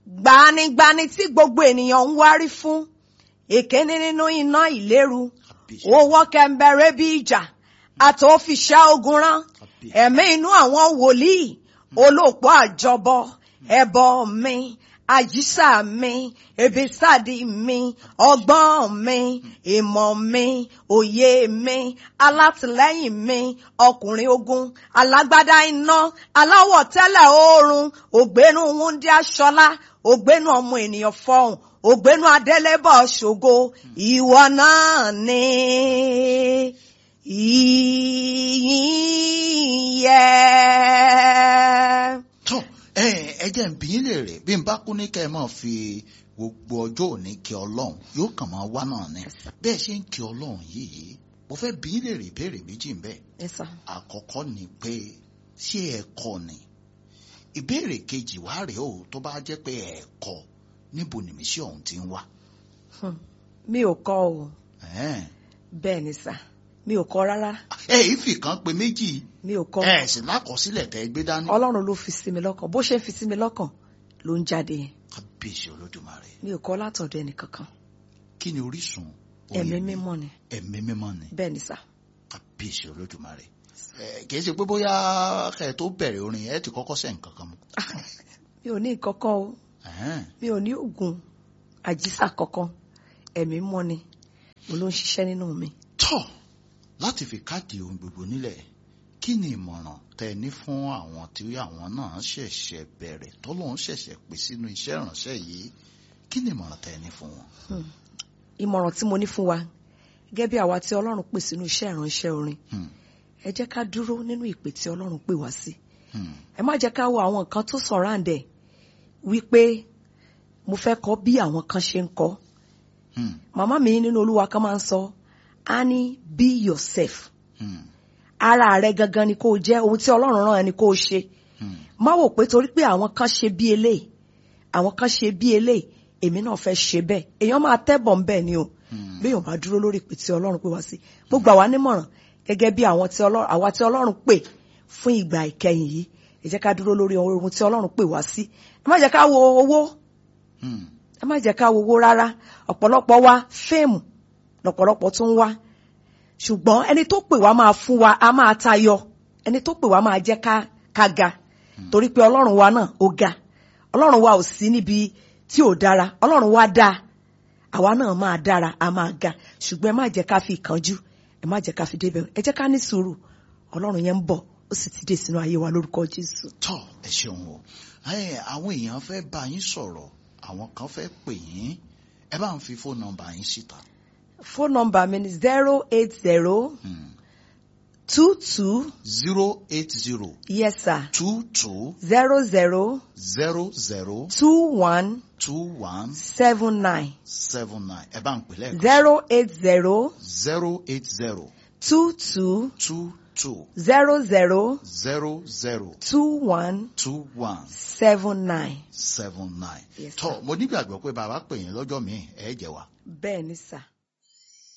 gbanigbani tí gbogbo ènìyàn ń wárí fún èkéní nínú iná ìléru owó kẹmbẹrẹ bí ìjà àtòfiṣẹ́ ogun rán ẹ̀mí inú àwọn wòlíì olóòpó àjọbọ ẹbọ mi àjíṣà mi ebisadi mi ọgbọ́n mi ìmọ̀ mi òye mi alátìlẹ́yìn mi ọkùnrin ogun alágbádá iná aláwọ̀ tẹ́lẹ̀ oòrùn ògbénu wúndí aṣọlá ògbénu ọmọ ènìyàn fọhùn ògbénu adélébọ̀ ṣògo ìwọ náà ni ìyìn yẹ. tó ẹ ẹ jẹ́ ń bí yín lè rè bí n bá kú ní kẹ́ ẹ máa fi gbogbo ọjọ́ òní kí ọlọ́run yóò kàn máa wá náà ni bẹ́ẹ̀ ṣe ń kí ọlọ́run yìí mo fẹ́ bí yín lè rè ìbéèrè méjì ń bẹ Yes, sir. àkọ́kọ́ ni pé ṣé ẹ kọ́ ni ìbéèrè kejì wá rèé o tó bá jẹ́ pé ẹ kọ́ níbo nìmísí ọ̀hún ti ń wá. Hmm. mi ò kọ o Ẹ̀ẹ́n. bẹ́ẹ̀ ni sà mi ò kọ rárá ẹ ìfì kan pé méjì mi ò kọ ẹ sì lákọsílẹ̀ tẹ́ ẹ gbé dání. ọlọ́run ló fi sí mi lọ́kàn bó ṣe ń fi sí mi lọ́kàn ló ń jáde yẹn kábíyèsí olódùmarè mi ò kọ látọ̀dọ̀ ẹnìkankan kí ni orísun ẹ̀mí orin mi? mímọ́ ni ẹ̀mí mímọ́ ni bẹ́ẹ̀ ni sà kábíyèsí olódùmarè ẹ kìí ṣe pé bóyá kẹ ẹ tó bẹ̀rẹ̀ orin ẹ ti kọ́kọ́ sẹ̀ nǹkan kan mu. mi ò ní ìkankan o Ẹ̀hẹ́n. mi ò ní oògùn àjíṣà kankan ẹ̀mí mọ́ ni mo ló ń ṣiṣẹ́ nínú mi. tọ́ láti fi káàdì ohun gbogbo nílẹ̀ kí ni ìmọ̀ràn tẹ ẹ ní fún àwọn tí àwọn náà ṣẹ̀ṣẹ̀ bẹ̀rẹ̀ tọ́lọ́run ṣẹ̀ṣẹ̀ pè sínú iṣẹ́ ìránṣẹ́ yìí kí ni ìmọ̀ràn tẹ ẹ ní fún wọn. ìmọ̀ràn tí mo ní fún wa gẹ́gẹ́ bí àwa tí ọlọ́run pè sínú iṣẹ́ ìránṣẹ́ orin Hmm. ẹ jẹ́ ká dúró nínú ìpè tí ọlọ́run pè wá sí Hmm. ẹ má jẹ́ ká wo àwọn nǹkan tó sọ̀ráǹdẹ̀ wípé mo fẹ́ kọ́ bí àwọn kan ṣe ń kọ́ Hmm. màmá mi nínú olúwa kan máa ń sọ ani be yourself Hmm. ara rẹ gangan ni kó o jẹ́ ohun tí ọlọ́run rán ẹ ni kó o ṣe Hmm. má wò pé torí pé àwọn kan ṣe bí eléyìí àwọn kan ṣe bí eléyìí èmi náà fẹ́ ṣe bẹ́ẹ̀ èèyàn máa tẹ́bọ̀ ń bẹ̀ ni o Hmm. béèyàn bá dúró lórí ìpè tí ọlọ́run pè wá sí gbogbo àwa nímọ̀ràn gẹ́gẹ́ bí àwọn tí ọlọ́run àwa tí ọlọ́run pè fún ìgbà ìkẹyìn yìí ẹ jẹ́ ká dúró lórí ohun tí ọlọ́run pè wá sí ẹ má jẹ́ ká wo owó Hmm. ẹ má jẹ́ ká wo owó rárá ọ̀pọ̀lọpọ̀ wa fíìmù lọ̀pọ̀lọpọ̀ tún wá ṣùgbọ́n ẹni tó pè wá máa fún wa a máa tayọ ẹni tó pè wá máa jẹ́ ká ká ga torí pé ọlọ́run wa náà ó ga ọlọ́run wa ò sí níbi tí ò dára ọlọ́run wa dáa àwa náà máa dára a máa ga ṣùgbọ́n ẹ má jẹ́ ká fi ìkánjú ẹ má jẹ́ ká fi débẹ̀ ẹ jẹ́ ká ní sùúrù ọlọ́run yẹn ń bọ̀ ó sì ti dé sínú ayé wa lórúkọ jésù. tọ́ ẹ ṣeun o ẹ àwọn èèyàn fẹ́ bá yín sọ̀rọ̀ àwọn kan fẹ́ pè yín ẹ bá ń fi fóònù nọ́mbà yín síta. fóònù nọ́mbà mi ni zero eight zero Hmm. two two zero eight zero yes sir two two zero zero zero zero two one two one seven nine seven nine ẹ bá ń pè lẹ́ẹ̀kan. zero eight zero zero eight zero two two two two zero zero zero zero two one two one seven nine. seven nine. Yes, tọ́ mo nígbàgbọ́ pé bàbá pè yín lọ́jọ́ míì ẹ̀ jẹ́ wa. bẹ́ẹ̀ ni sà.